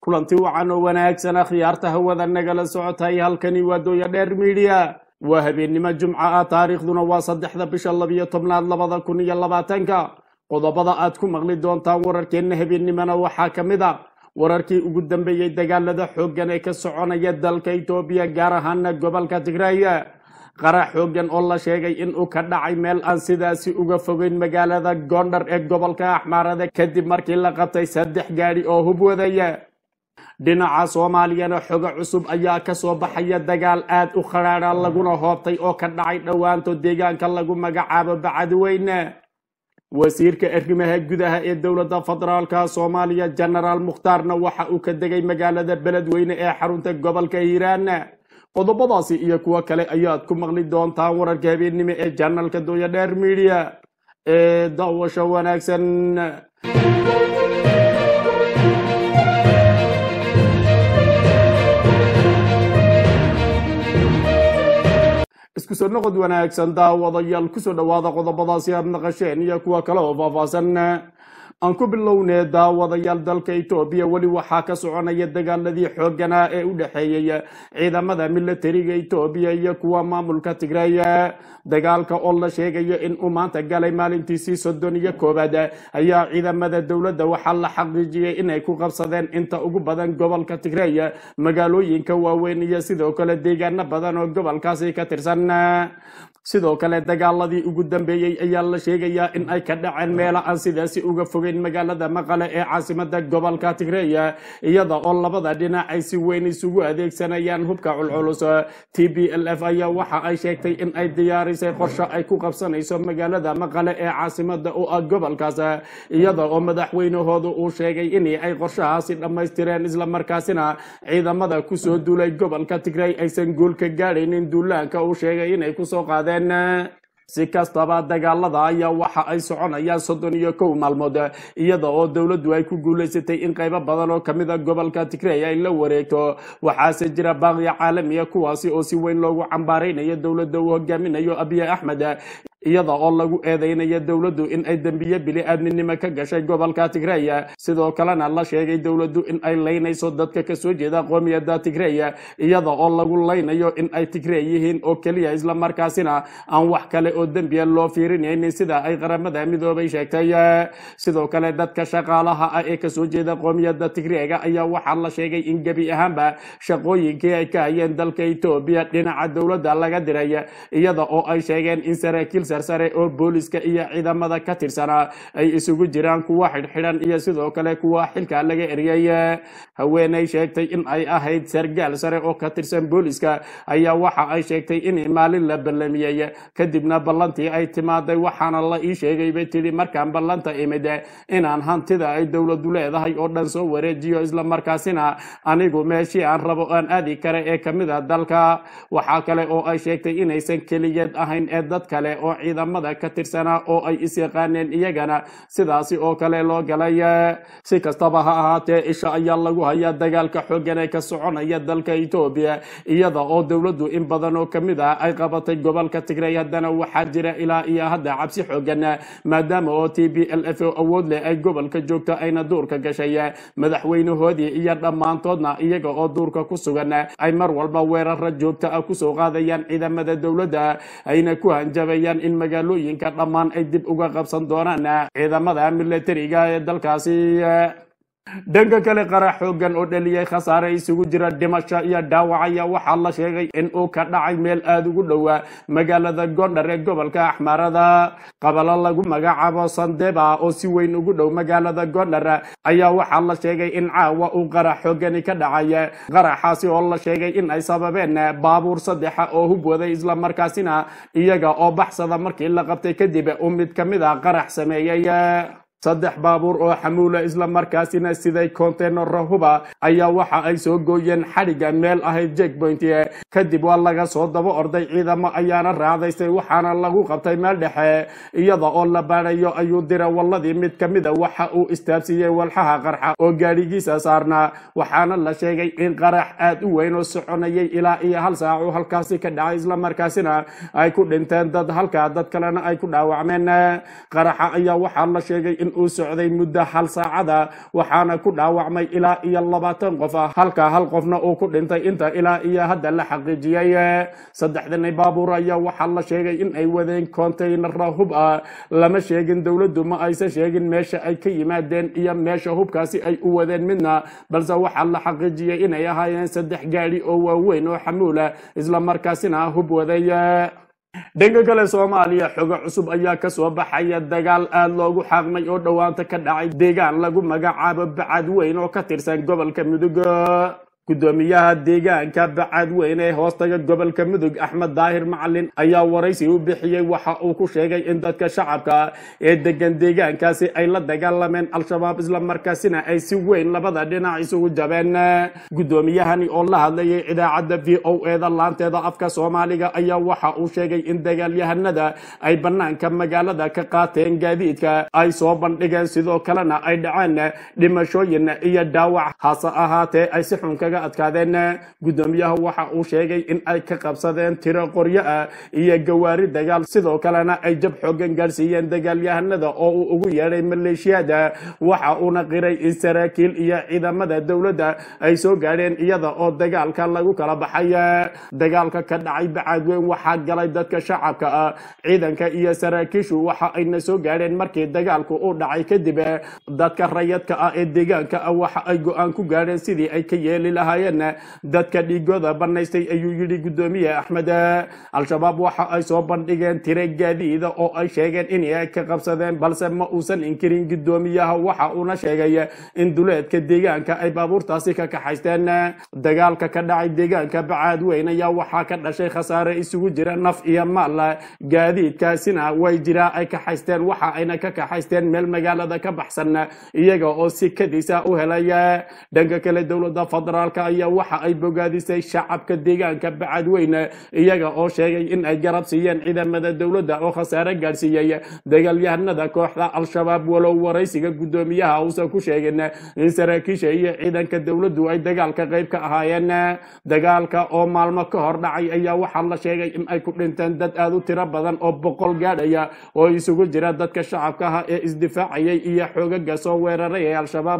kulanti wacan oo wanaagsan akhyaarta hawada nagala socotay halkani waa dooya dheer midiya waa habeennimo jumca ah taariikhduna waa saddexda bisha labiyo tobnaad labada kun iyo labaatanka qodobada aad ku maqli doontaan wararkeenna habeennimona waxaa ka mid a wararkii ugu dambeeyey dagaalada xooggan ee ka soconaya dalka etoobiya gaar ahaana gobolka tigraaya qarax xooggan oo la sheegay inuu ka dhacay meel aan sidaasi uga fogeyn magaalada gondar ee gobolka axmaarada kadib markii la qabtay saddex gaadhi oo hub wadaya dhinaca soomaaliyana xogo cusub ayaa kasoo baxaya dagaal aad u khadhaadha laguna hoobtay oo ka dhacay dhowaanto deegaanka lagu magacaabo bacadweyne wasiirka arrimaha gudaha ee dowladda federaalka soomaaliya genaraal mukhtaarna waxa uu ka degay magaalada beledweyne ee xarunta gobolka hiiraan qodobadaasi iyo kuwo kale ayaad ku maqli doontaan wararka habeennimo ee janalka dooya dheer midiya ee daawasho wanaagsan isku soo noqod wanaagsan daawadayaal kusoo dhowaada qodobadaasi aad naqasheen iyo kuwa kale oo faahfaahsan aan ku bilownee daawadayaal dalka etoobiya weli waxaa ka soconaya dagaaladii xoogganaa ee u dhexeeyey ciidamada milatariga etoobiya iyo kuwa maamulka tigray dagaalka oo la sheegayo in uu maanta galay maalintiisii soddon iyo koowaad ayaa ciidamada dowladda waxaa la xaqiijiyey inay ku qabsadeen inta ugu badan gobolka tigray magaalooyinka waaweyn iyo sidoo kale deegaano badan oo gobolkaasi ka tirsan sidoo kale dagaaladii ugu dambeeyey ayaa la sheegayaa in ay ka dhaceen meela aan sidaasi uga fogeyn magaalada maqale ee caasimada gobolka tigreya iyada oo labada dhinac ay si weyn isugu adeegsanayaan hubka culculus t b l f ayaa waxa ay sheegtay in ay diyaarisay qorshe ay ku qabsanayso magaalada maqale ee caasimada u ah gobolkaas iyada oo madaxweynahoodu uu sheegay in ay qorshahaasi dhammaystireen islamarkaasina ciidamada kusoo duulay gobolka tigrey aysan guul ka gaadhaynin duulaanka uu sheegay inay kusoo qaadeen si kastaba dagaalada ayaa waxa ay soconayaan soddon iyo kow maalmood iyada oo dowladdu ay ku guulaysatay in qaybo badan oo kamid a gobolka tigrey ay la wareegto waxaase jira baaqiya caalamiya kuwaasi oo si weyn loogu cambaaraynayo dowladda uu hogaaminayo abiy axmed iyada oo lagu eedeynayo dowladdu in ay dembiye bili-aadminimo ka gashay gobolka tigrey sidoo kalena la sheegay dowladdu in ay laynayso dadka kasoo jeeda qoomiyada tigrey iyada oo lagu laynayo in ay tigrey yihiin oo keliya islamarkaasina aan wax kale oo dembiya loo fiirinaynin sida ay qaramada midoobay sheegtay sidoo kale dadka shaqaalaha ah ee kasoo jeeda qoomiyada tigreega ayaa waxaa la sheegay in gebi ahaanba shaqooyinkii ay ka hayeen dalka etoobiya dhinaca dowladda laga diray iyada oo ay sheegeen in saraakiil sarsare oo booliska iyo ciidamada ka tirsanaa ay isugu jiraan kuwa xidhxidhan iyo sidoo kale kuwa xilka laga eriyey haweenay sheegtay in ay ahayd sargaal sare oo ka tirsan booliska ayaa waxa ay sheegtay in maalin la ballamiyey kadibna ballantii ay timaaday waxaana la ii sheegay bay tidhi markaan ballanta imid inaan hantida ay dowladdu leedahay oo dhan soo wareejiyo islamarkaasina anigu meeshii aan rabo aan aadi kara ee kamid a dalka waxaa kale oo ay sheegtay inaysan keligeed ahayn ee dad kale oo ciidamada ka tirsanaa oo ay is yaqaaneen iyagana sidaasi oo kale loo galay si kastaba ha ahaatee isha ayaa lagu hayaa dagaalka xooggan ee ka soconaya dalka etoobiya iyada oo dowladdu in badan oo kamid ah ay qabatay gobolka tigrey haddana waxaa jira ilaa iyo hadda cabsi xooggan maadaama oo t b l f oo awood leh ay gobolka joogto ayna duurka gashay madaxweynahoodii iyo dhammaantoodna iyaga oo duurka ku sugan ay mar walba weerara joogto ah kusoo qaadayaan ciidamada dowladda ayna ku hanjabayaan in magaalooyinka dhammaan ay dib uga qabsan doonaan ciidamada milatariga ee dalkaasi dhanka kale qarax xooggan oo dhaliyay khasaare isugu jira dhimasho iyo dhaawac ayaa waxaa la sheegay in uu ka dhacay meel aada ugu dhowaa magaalada gondar ee gobolka axmaarada qabalo lagu magacaabo sandeba oo si weyn ugu dhow magaalada gondar ayaa waxaa la sheegay in caawa uu qarax xooggani ka dhacay qaraxaasi oo la sheegay in ay sababeen baabuur saddexa oo hub waday islamarkaasina iyaga oo baxsada markii la qabtay kadib uu mid ka mid a qarax sameeyey saddex baabuur oo xamuula islamarkaasina siday konteynaro huba ayaa waxa ay soo gooyeen xadhigga meel ahayd jekpoint kadib waa laga soo daba orday ciidamo ayaana raadaystay waxaana lagu qabtay meel dhexe iyada oo la baadhayo ayuu dira walladii mid ka mida waxa uu istaabsiiyey walxaha qarxa oo gaadhigiisa saarnaa waxaana la sheegay in qarax aad u weyn oo soconayay ilaa iyo hal saacu halkaasi ka dhacay islamarkaasina ay ku dhinteen dad halkaa dad kalena ay ku dhaawacmeen qaraxa ayaa waxaa la sheegay in uu socday muddo hal saacada waxaana ku dhaawacmay ilaa iyo labaatan qof ah halka hal qofna uu ku dhintay inta ilaa iyo hadda la xaqiijiyey saddexdani baabuur ayaa waxaa la sheegay in ay wadeen kontaynara hub ah lama sheegin dowladdu ma aysan sheegin meesha ay ka yimaadeen iyo meesha hubkaasi ay u wadeen midna balse waxaa la xaqiijiyey inay ahaayeen saddex gaadhi oo waaweyn oo xamuula islamarkaasina hub waday dhanka kale soomaaliya xogo cusub ayaa kasoo baxaya dagaal aada loogu xaaqmay oo dhowaanta ka dhacay deegaan lagu magacaabo bacad weyn oo ka tirsan gobolka mudug gudoomiyaha deegaanka bacad weyn ee hoostaga gobolka mudug axmed daahir macalin ayaa waraysi u bixiyey waxa uu ku sheegay in dadka shacabka ee degan deegaankaasi ay la dagaalameen al-shabaab islamarkaasina ay si weyn labada dhinac isugu jabeen gudoomiyahani oo la hadlayay idaacadda v o eda laanteeda afka soomaaliga ayaa waxa uu sheegay in dagaalyahanada ay banaanka magaalada ka qaateen gaadiidka ay soo bandhigeen sidoo kalena ay dhaceen dhimashooyin iyo dhaawac hase ahaatee ay si xun kaga adkaadeen gudoomiyaha waxa uu sheegay in ay ka qabsadeen tiro qoryo ah iyo gawaari dagaal sidoo kalena ay jab xoogan gaarsiiyeen dagaalyahanada oo uu ugu yeedhay maleeshiyada waxa uuna qiray in saraakiil iyo ciidamada dowladda ay soo gaadheen iyada oo dagaalka lagu kala baxay dagaalka ka dhacay bacadweyn waxaa galay dadka shacabka ah ciidanka iyo saraakiishu waxa ayna soo gaadheen markii dagaalku uu dhacay kadib dadka rayadka ah ee deegaanka ah waxa ay go-aan ku gaadheen sidii ay ka yeeli lahaayeen dadka dhiigooda banaystay ayuu yidhi gudoomiye axmed al-shabaab waxa ay soo bandhigeen tire gaadiida oo ay sheegeen inay ka qabsadeen balse ma uusan inkirin gudoomiyaha waxa uuna sheegay in duleedka deegaanka ay baabuurtaasi ka kaxaysteen dagaalka ka dhacay deegaanka bacaad weyn ayaa waxaa ka dhashay khasaare isugu jira naf iyo maal gaadiidkaasina way jiraa ay kaxaysteen waxa ayna ka kaxaysteen meel magaalada ka baxsan iyaga oo si kadisa u helay dhanka kale dowladda federaalk ayaa waxa ay bogaadisay shacabka deegaanka bacadweyne iyaga oo sheegay in ay garab siiyeen ciidamada dowladda oo khasaare gaadhsiiyey dagaalyahanada kooxda al-shabaab walow waraysiga gudoomiyaha uusan ku sheegin in saraakiisha iyo ciidanka dowladdu ay dagaalka qayb ka ahaayeen dagaalka oo maalmo ka hor dhacay ayaa waxaa la sheegay in ay ku dhinteen dad aada u tiro badan oo boqol gaadhaya oo isugu jira dadka shacabka ah ee isdifaacayay iyo xoogaga soo weeraray ee al-shabaab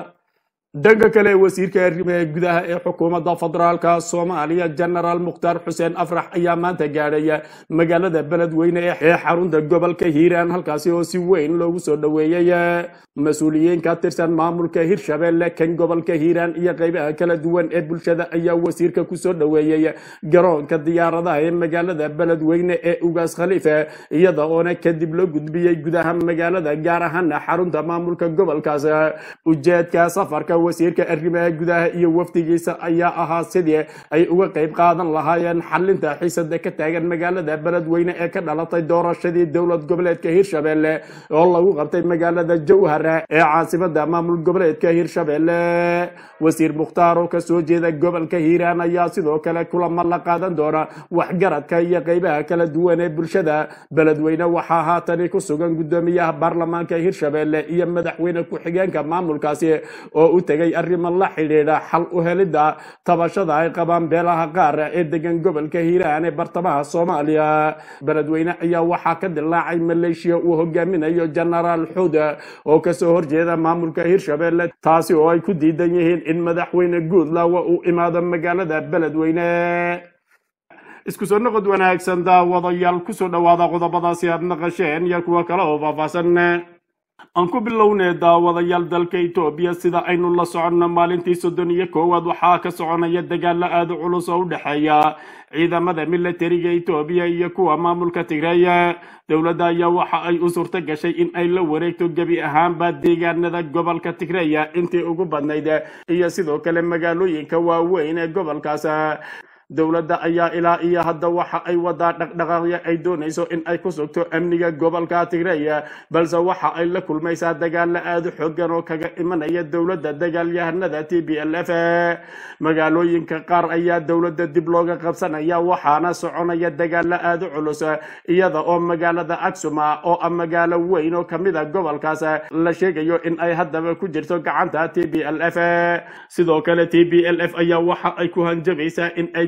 dhanka kale wasiirka arrimaha gudaha ee xukuumadda federaalka soomaaliya genaraal mukhtaar xuseen afrax ayaa maanta gaadhay magaalada beledweyne ee xarunta gobolka hiiraan halkaasi oo si weyn loogu soo dhoweeyey mas-uuliyiin ka tirsan maamulka hirshabelle kan gobolka hiiraan iyo qaybaha kala duwan ee bulshada ayaa wasiirka kusoo dhoweeyey garoonka diyaaradaha ee magaalada beledweyne ee ugaas khaliife iyada oona kadib loo gudbiyey gudaha magaalada gaar ahaana xarunta maamulka gobolkaas ujeedka safarka wasiirka arrimaha gudaha iyo wafdigiisa ayaa ahaa sidii ay uga qayb qaadan lahaayeen xalinta xiisada ka taagan magaalada beledweyne ee ka dhalatay doorashadii dowlad goboleedka hirshabelle oo lagu qabtay magaalada jowhar ee caasimada maamul goboleedka hirshabelle wasiir mukhtaar oo kasoo jeeda gobolka hiiraan ayaa sidoo kale kulamo la qaadan doona waxgaradka iyo qaybaha kala duwan ee bulshada beledweyne waxaa haatani ku sugan gudoomiyaha baarlamaanka hirshabelle iyo madaxweyne ku-xigeenka maamulkaasi oo u tegay arrimo la xidhiidha xal u helidda tabashada ay qabaan beelaha qaar ee degan gobolka hiiraan ee bartamaha soomaaliya beledweyne ayaa waxaa ka dilaacay maleeshiya uu hogaaminayo genaraal xuud oo kasoo horjeeda maamulka hirshabelle taasi oo ay ku diidan yihiin in madaxweyne guudlawa uu imaado magaalada beledweyne isku soo noqod wanaagsan daawadayaal kusoo dhowaada qodobadaasi aad naqasheen iyo kuwa kale oo faahfaahsan aan ku bilownay daawadayaal dalka etoobiya sida aynu la soconno maalintii soddon iyo koowaad waxaa ka soconaya dagaalo aada u culus oo u dhexeeya ciidamada militariga etoobiya iyo kuwa maamulka tigreeya dowladda ayaa waxa ay u suurto gashay in ay la wareegto gebi ahaanba deegaanada gobolka tigreeya intii ugu badnayd iyo sidoo kale magaalooyinka waaweyn ee gobolkaas dowladda ayaa ilaa iyo hadda waxa ay wadaa dhaqdhaqaaqyo ay doonayso in ay ku sugto amniga gobolka tigreeya balse waxa ay la kulmaysaa dagaalo aada u xoogan oo kaga imanaya dowladda dagaalyahanada t b l f magaalooyinka qaar ayaa dowladda dib looga qabsanaya waxaana soconaya dagaalo aada u culus iyada oo magaalada aksuma oo ah magaalo weyn oo kamid a gobolkaas la sheegayo in ay haddaba ku jirto gacanta t b l f sidoo kale t b l f ayaa waxa ay ku hanjabaysaa in ay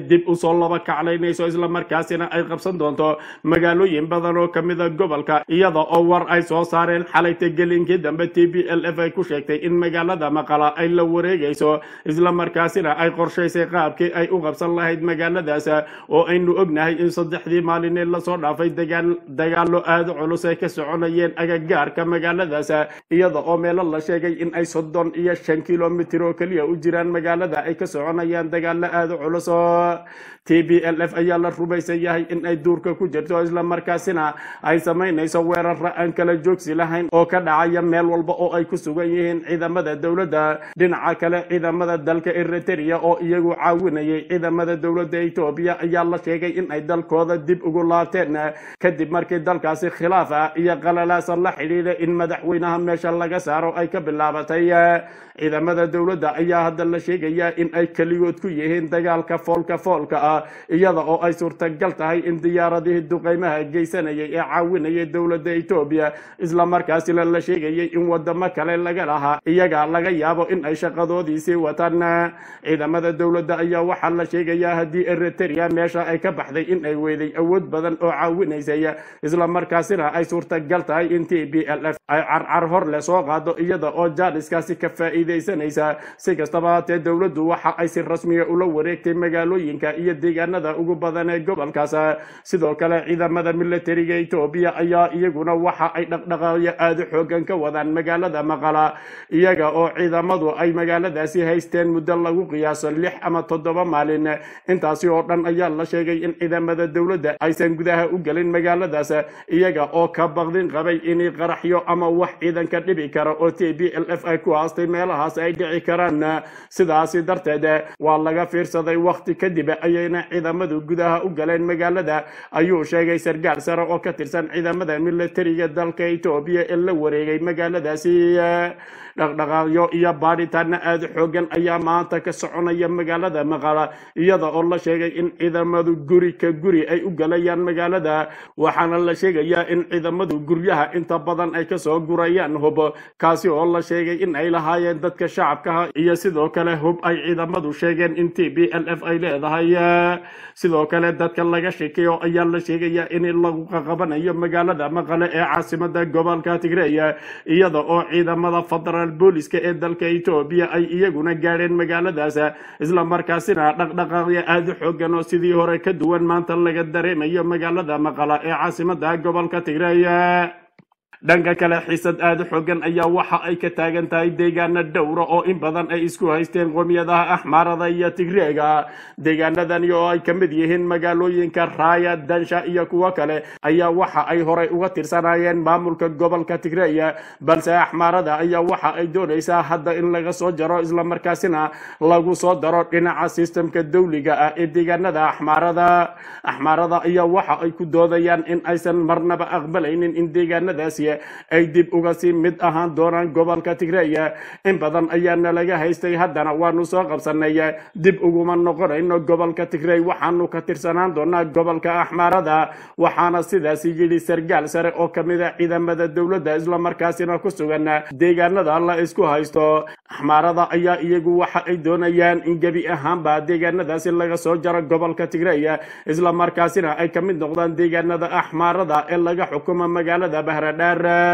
dib usoo laba kaclaynayso islamarkaasina ay qabsan doonto magaalooyin badan oo kamida gobolka iyada oo war ay soo saareen xalayta gelinkii dambe t b l f ay ku sheegtay in magaalada maqala ay la wareegayso islamarkaasina ay qorshaysay qaabkii ay u qabsan lahayd magaaladaas oo aynu ognahay in saddexdii maalinee lasoo dhaafay dagaalo aada culus ay ka soconayeen agagaarka magaaladaas iyada oo meelo la sheegay in ay soddon iyo shan kilomitr oo keliya u jiraan magaalada ay ka soconayaan dagaalo aada culus oo t b l f ayaa la rumaysan yahay in ay duurka ku jirto islamarkaasina ay samaynayso weerara aan kala joogsi lahayn oo ka dhacaya meel walba oo ay ku sugan yihiin ciidamada dowladda dhinaca kale ciidamada dalka eritrea oo iyagu caawinayay ciidamada dowladda etoobiya ayaa la sheegay in ay dalkooda dib ugu laabteen kadib markii dalkaasi khilaaf ah iyo qalalaasan la xidhiidha in madaxweynaha meesha laga saaro ay ka bilaabatay ciidamada dowladda ayaa hadda la sheegayaa in ay keligood ku yihiin dagaalka foolka foolka ah iyada oo ay suurtagal tahay in diyaaradihii duqeymaha geysanayay ee caawinayay dowladda etoobiya islamarkaasina la sheegayay in wadamo kale laga lahaa iyaga laga yaabo in ay shaqadoodiisii wataan ciidamada dowladda ayaa waxaa la sheegayaa haddii eritrea meesha ay ka baxday in ay weyday awood badan oo caawinaysay islamarkaasina ay suurtagal tahay in t b l f ay carcar hor le soo qaado iyada oo jaaniskaasi ka faa'iidaysanaysa si kastaba haatee dowladdu waxa ay si rasmiga ula wareegtay magaalooyinka iyo deegaanada ugu badan ee gobolkaas sidoo kale ciidamada militariga etoobiya ayaa iyaguna waxa ay dhaqdhaqaaqyo aada u xoogan ka wadaan magaalada maqala iyaga oo ciidamadu ay magaaladaasi haysteen muddo lagu qiyaaso lix ama toddoba maalin intaasi oo dhan ayaa la sheegay in ciidamada dowladda aysan gudaha u gelin magaaladaas iyaga oo ka baqdin qabay inay qaraxyo ama wax ciidanka dhibi kara oo t b l f ay ku haastay meelahaas ay dhici karaan sidaasi darteed waa laga fiirsaday wakhti kadib ayayna ciidamadu gudaha u galeen magaalada ayuu sheegay sargaal sare oo ka tirsan ciidamada militariga dalka etoobiya ee la wareegay magaaladaasi dhaqdhaqaaqyo iyo baadhitaano aada xoogan ayaa maanta ka soconaya magaalada maqala iyada oo la sheegay in ciidamadu guri ka guri ay u galayaan magaalada waxaana la sheegayaa in ciidamadu guryaha inta badan ay kasoo gurayaan hub kaasi oo la sheegay in ay lahaayeen dadka shacabkaha iyo sidoo kale hub ay ciidamadu sheegeen in t b l f ay leedahay sidoo kale dadka laga sheekeeyo ayaa la sheegayaa in lagu qaqabanayo magaalada maqale ee caasimada gobolka tigreya iyada oo ciidamada federal booliska ee dalka etoobiya ay iyaguna gaadheen magaaladaas islamarkaasina dhaqdhaqaaqyo aada u xoogan oo sidii hore ka duwan maanta laga dareemayo magaalada maqala ee caasimada gobolka tigreya dhanka kale xiisad aada u xoogan ayaa waxa ay ka taagan tahay deegaana dhowra oo in badan ay isku haysteen qomiyadaha axmaarada iyo tigreega deegaanadani oo ay ka mid yihiin magaalooyinka raaya dansha iyo kuwo kale ayaa waxa ay horay uga tirsanayeen maamulka gobolka tigreya balse axmaarada ayaa waxa ay doonaysaa hadda in laga soo jaro islamarkaasina lagu soo daro dhinaca sistemka dawliga ah ee deegaanada axmaarada axmaarada ayaa waxa ay ku doodayaan in aysan marnaba aqbalaynin in deegaanadaasi ay dib uga sii mid ahaan doonaan gobolka tigreya in badan ayaana laga haystay haddana waanu soo qabsanay dib uguma noqonayno gobolka tigrey waxaanu ka tirsanaan doonaa gobolka axmaarada waxaana sidaasi yidhi sargaal sare oo kamid a ciidamada dowladda islamarkaasina ku sugan deegaanada la isku haysto axmaarada ayaa iyagu waxa ay doonayaan in gebi ahaanba deegaanadaasi laga soo jaro gobolka tigreya islamarkaasina ay ka mid noqdaan deegaanada axmaarada ee laga xukumo magaalada bahradhaar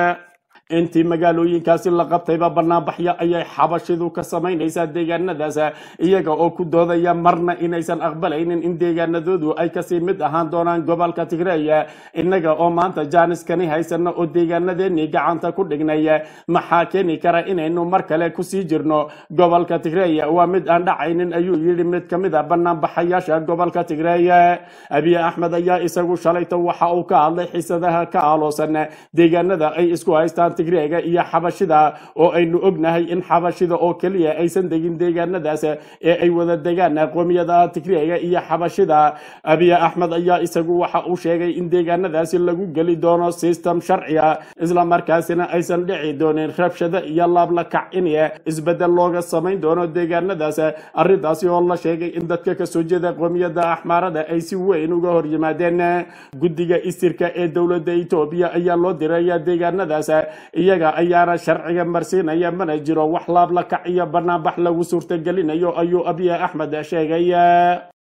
intii magaalooyinkaasi la qabtayba banaanbaxyo ayay xabashidu ka samaynaysaa deegaanadaas iyaga oo ku doodaya marna inaysan aqbalaynin in deegaanadoodu ay kasii mid ahaan doonaan gobolka tigreya innaga oo maanta jaaniskani haysano oo deegaanadeenii gacanta ku dhignay maxaa keeni kara inaynu mar kale kusii jirno gobolka tigreya waa mid aan dhacaynin ayuu yidhi mid ka mid a banaanbaxayaasha gobolka tigreya abiy axmed ayaa isagu shalayto waxa uu ka hadlay xiisadaha ka aaloosan deegaanada ay isku haystaan tigreega iyo xabashida oo aynu ognahay in xabashida oo keliya aysan degin deegaanadaas ee ay wada degaan qoomiyadaha tigreega iyo xabashida abiy axmed ayaa isagu waxa uu sheegay in deegaanadaasi lagu geli doono system sharciya islamarkaasina aysan dhici doonin rabshado iyo laablakac in isbedel looga samayn doono deegaanadaas arrintaasi oo la sheegay in dadka kasoo jeeda qoomiyada axmaarada ay si weyn uga hor yimaadeen guddiga istirka ee dowladda etoobiya ayaa loo diraya deegaanadaas iyaga ayaana sharciga marsiinaya mana jiro wax laablakac iyo banaanbax lagu suurtagelinayo ayuu abiy axmed sheegay